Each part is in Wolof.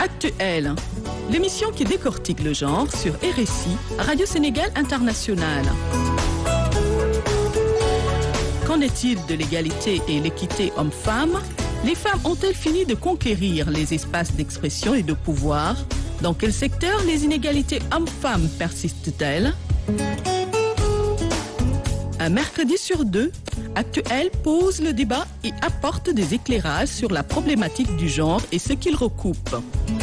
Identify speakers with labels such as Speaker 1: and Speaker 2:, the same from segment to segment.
Speaker 1: Actuel, l'émission qui décortique le genre sur RSI, Radio Sénégal International. Qu'en est-il de l'égalité et l'équité homme-femme Les femmes ont-elles fini de conquérir les espaces d'expression et de pouvoir Dans quel secteur les inégalités hommes-femmes persistent-elles Un mercredi sur deux, Actuel pose le débat et apporte des éclairages sur la problématique du genre et ce qu'il recoupe.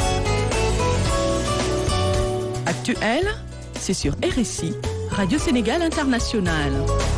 Speaker 1: Actuel, c'est sur RSI, Radio Sénégal International.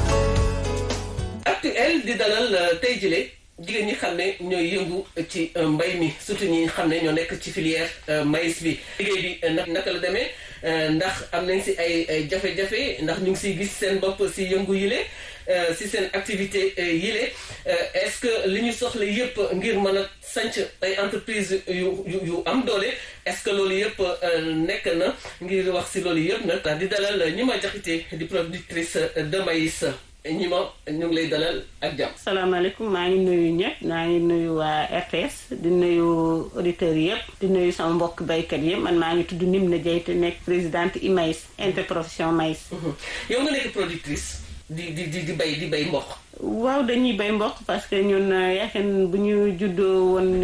Speaker 2: Actuel di dalal tey jile jigéen ñi xam ne ñooy yëngu ci mbay mi surtout ñi xam ne ñoo nekk ci filière maïs bi liggéey bi nag naka la demee ndax am nañ si ay jafe-jafe ndax ñu ngi siy gis seen bopp si yëngu yile si seen activité yile est-ce que li ñu soxla yëpp ngir mën a sanc ay entreprise yu yu am doole est-ce que loolu yëpp nekk na ngir wax si loolu yëpp nag di dalal ñi ma jaxite di productrice de maïs ñi ma ñu ngi lay dalal ak jàmm.
Speaker 3: salaamaaleykum maa ngi nuyu ñëpp maa ngi nuyu waa RTS di nuyu auditeurs yëpp di nuyu sama mbokk baykat yëpp man maa ngi tudd Nimna Dieye te nekk présidente IMAIS interprofession maïs.
Speaker 2: yow nga nekk productrice di di di bay di bay mboq.
Speaker 3: waaw dañuy bay mboq parce que ñun yaakaar bu ñu juddoo woon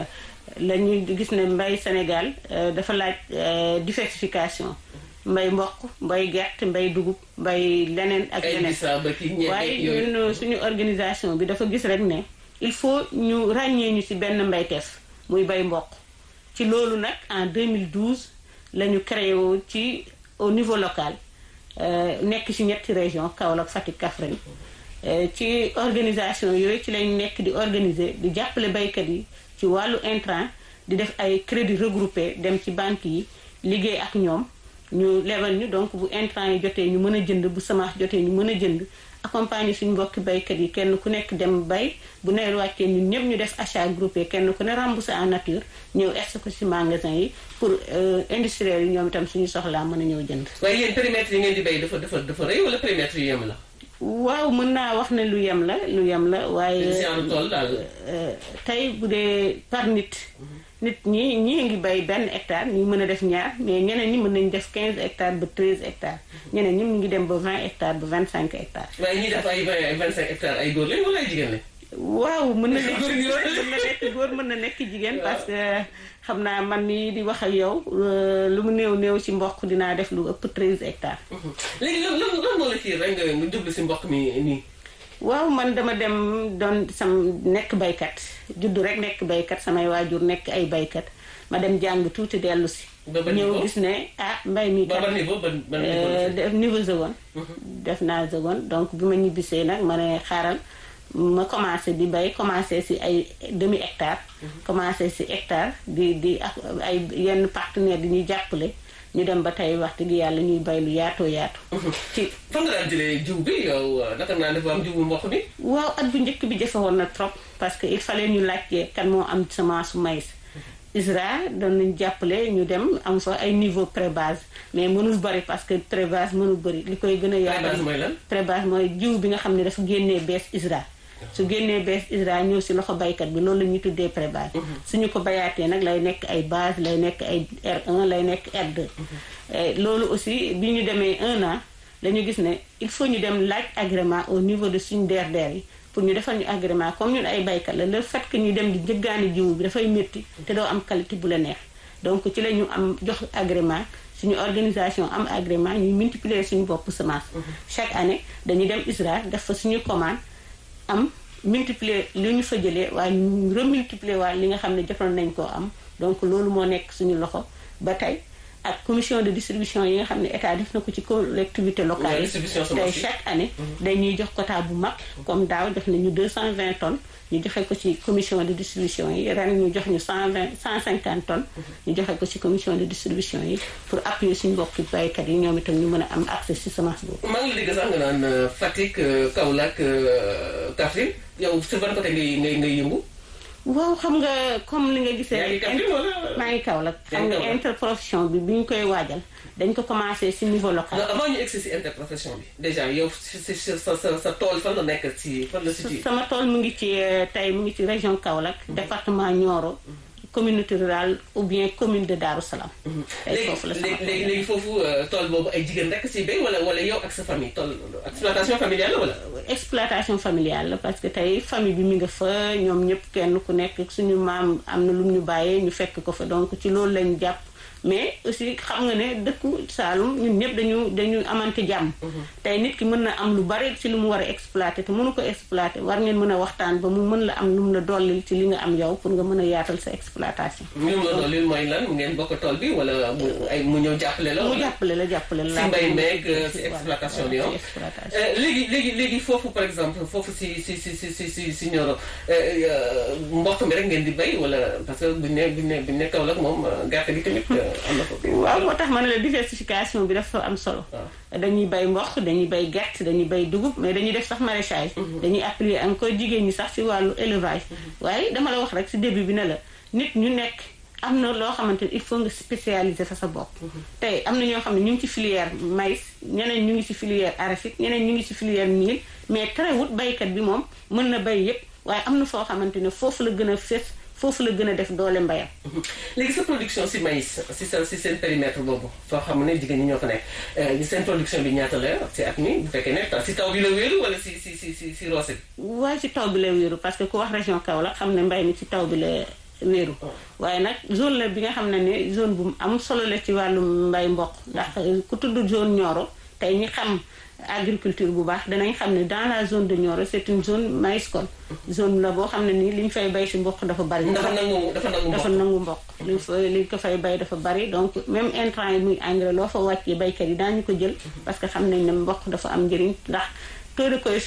Speaker 3: la ñu gis ne mbay Sénégal dafa laaj diversification. mbay mboq mbay gerte mbay dugub mbay leneen ak leneen waaye ñun suñu organisation bi dafa gis rek ne il faut ñu ràññee ñu ci benn mbayteef muy bay mboq ci loolu nag en 2012 la ñu créé wu ci au niveau local nekk ci ñetti région Kaolack Fatick Kaffrine ci organisation yooyu ci lañ nekk di organiser di jàppale baykat yi ci wàllu intrant di def ay crédit regroupé dem ci banque yi liggéey ak ñoom ñu lebal ñu donc bu intrant yi jotee ñu mën a jënd bu semence jotee ñu mën a jënd accompagner suñu mbokki baykat yi kenn ku nekk dem bay bu nawet wàccee ñun ñëpp ñu def achat groupé kenn ku ne remboursé en nature ñëw est ko ci magasin yi pour industriels yi ñoom itam suñu soxlaa mën a ñëw jënd.
Speaker 2: waaye yéen périmètre yi ngeen di bay dafa dafa dafa rëy wala périmètre yu yem la.
Speaker 3: waaw mën naa wax ne lu yem la lu yem la waaye.
Speaker 2: tool daal.
Speaker 3: tey bu dee par nit. nit ñi ñii ngi bay benn hectare ñu mën a def ñaar mais ñeneen ñi mën nañu def 15 hectares ba 13 hectares ñeneen ñi mu ngi dem ba 20 hectares ba 25 hectares.
Speaker 2: waaye ñi def ay 20 25 hectares ay góor lañ wala ay jigéen lañ.
Speaker 3: waaw mën na nekk góor mën na nekk góor mën na nekk jigéen parce que xam naa man mii di wax ak yow lu mu néew néew ci mboq dinaa def lu ëpp 13 hectares.
Speaker 2: léegi lan lan lan moo la kii rek nga nga jublu ci mboq mi nii.
Speaker 3: waaw man dama dem doon sam nekk baykat juddu rek nekk baykat samay waajur nekk ay baykat ma dem jàng tuuti dellu si ñëw gis ne ah mbay mi kat def niveau seconde def naa seconde donc bi ma ñibbisee nag ma ne xaaral ma commencé di bay commencé si ay demi hectare commencé si hectare di di ak ay yenn partenaire di ñuy jàppale ñu dem ba tey wax dëgg yàlla ñuy bay lu yaatoo yaatu.
Speaker 2: ci fan nga daan jëlee jiw bi yow naka naa def am jiwu mboq bi.
Speaker 3: waaw at bu njëkk bi jafe woon na trop parce que il fallait ñu laajte kan moo am semence su maïs. ISRA doon nañu jàppale ñu dem am fa ay niveau pré-base mais mënul bari parce que pré-base mënul bari li koy gën a.
Speaker 2: pré-base mooy lan
Speaker 3: pré-base mooy jiw bi nga xam ne dafa génnee bees ISRA. su génnee bees ISRA ñëw si loxo baykat bi loolu la ñuy tuddee pré-base suñu ko bayaatee nag lay nekk ay base lay nekk ay R1 lay nekk R2 loolu aussi bi ñu demee un an la ñu gis ne il faut ñu dem laaj agrément au niveau de suñu DRDR yi pour ñu defal ñu agrément comme ñun ay baykat la le fait que ñu dem di jëggaani jiwu bi dafay métti te doo am qualité bu la neex donc ci la ñu am jox agrément suñu organisation am agrément ñuy multiplier suñu bopp semence chaque année dañuy dem ISRA def fa suñu commande am multiplier li ñu fa jëlee waaye ñu remultiplier waaye li nga xam ne jotoon nañ koo am donc loolu moo nekk suñu loxo ba tey ak commission de distribution yi nga xam ne état def na ko ci collectivité locale yi tey chaque année dañuy jox quota bu mag comme daaw jox nañu 220 tonnes ñu joxe ko ci commission de distribution yi ren ñu jox ñu 120 150 tonnes ñu joxe ko ci commission de distribution yi pour appuyer suñu mbokki baykat yi ñoom itam ñu mën a am accès ci semence boobu
Speaker 2: maa ngi dégg sax nga naan Fatick Kaolack Kaffrine yow si ban côté ngay ngay ngay yëngu
Speaker 3: waaw xam nga comme li nga gisee
Speaker 2: yaa ngi Kaffrine wala
Speaker 3: maa ngi Kaolack xam nga interprofession bi bi ñu koy waajal dañ ko commencé ci niveau local
Speaker 2: non avant ñu egsi si interprofession bi déjà yow si si sa sa sa tool fan la nekk ci fan la situé
Speaker 3: sama tool mu ngi ci tey mu ngi ci région Kaolack département Nioro communauté rurale ou bien commune de Darou Salam. tey foofu la sama
Speaker 2: léegi léegi foofu tool boobu ay jigéen rek si béy wala wala yow ak sa famille tool exploitation familiale la wala.
Speaker 3: exploitation familiale la parce que tey famille bi mi nga fa ñoom ñëpp kenn ku nekk suñu maam am na lu ñu bàyyee ñu fekk ko fa donc ci loolu lañ jàpp. mais aussi xam nga ne dëkku Saalum ñun ñëpp dañu dañu amante jàmm. tey nit ki mën na am lu bari ci lu mu war a exploiter te mënu ko exploiter war ngeen mën a waxtaan ba mu mën la am lu mu la dollil ci li nga am yow pour nga mën a yaatal sa exploitation.
Speaker 2: li mu la dollil mooy lan ngeen bokk tool bi wala mu ay mu ñëw jàppale la.
Speaker 3: mu jàppale la jàppale la.
Speaker 2: si mbay meeg si exploitation bi yow. léegi léegi léegi foofu par exemple foofu si si si si si si si Nioro mboq mi rek ngeen di bay wala parce que buñ ne buñ ne buñ ne Kaolack moom gerte gi tamit.
Speaker 3: waaw moo tax ma ne la diversification bi dafa am solo. dañuy bay mboq dañuy bay gerte dañuy bay dugub mais dañuy def sax maraîchage. dañuy appuyer encore jigéen ñi sax ci wàllu élevage. waaye dama la wax rek ci début bi ne la nit ñu nekk am na loo xamante ni il faut nga spécialiser sa sa bopp. tey am na ñoo xam ne ñu ngi ci filière maïs ñeneen ñu ngi ci filière arachide ñeneen ñu ngi ci filière mil mais terewut baykat bi moom mën na bay yépp waaye am na foo xamante ne foofu la gën a fés. foofu la gën a def doole mbayam.
Speaker 2: léegi sa production si maïs si sa si seen périmètre boobu soo xam ne jigéen ñi ñoo ko nekk seen production bi ñaata la si at mi bu fekkee ne si taw bi la wéeru wala si si si si si roose bi.
Speaker 3: waaye si taw bi la wéeru parce que ku wax région Kaolack xam ne mbay mi si taw bi la wéeru. waaye nag zone la bi nga xam ne ne zone bu am solo la ci wàllu mbay mboq ndax ku tudd zone Nioro tey ñi xam. agriculture bu baax danañ xam ne dans la zone de Nioro c'est une zone maïscole zone la boo xam ne nii li ñu fay bay si mboq dafa bari.
Speaker 2: dafa nangu dafa nangu mboq
Speaker 3: dafa nangu mboq. li ñu fa li ñu ko fay bay dafa bari donc même intrant yi muy engrais loo fa wàccee baykat yi daañu ko jël. parce que xam nañ ne mboq dafa am njëriñ ndax taux de